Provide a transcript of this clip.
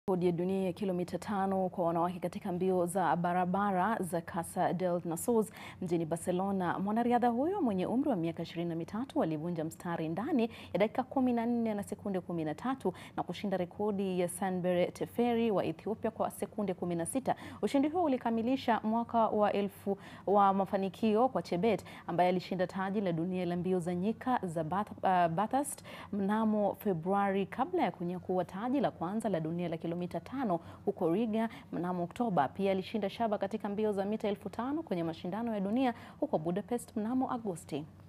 Rekodi ya dunia ya kilomita tano kwa wanawake katika mbio za barabara za Casa del Nasos mjini Barcelona. Mwanariadha huyo mwenye umri wa miaka ishirini na mitatu alivunja mstari ndani ya dakika kumi na nne na sekunde kumi na tatu na kushinda rekodi ya Sanbere Teferi wa Ethiopia kwa sekunde kumi na sita. Ushindi huo ulikamilisha mwaka wa elfu wa mafanikio kwa Chebet ambaye alishinda taji la dunia la mbio za nyika za Bath, uh, Bathurst mnamo Februari kabla ya kunyakua taji la kwanza la dunia la kilomita tano huko Riga mnamo Oktoba. Pia alishinda shaba katika mbio za mita elfu tano kwenye mashindano ya dunia huko Budapest mnamo Agosti.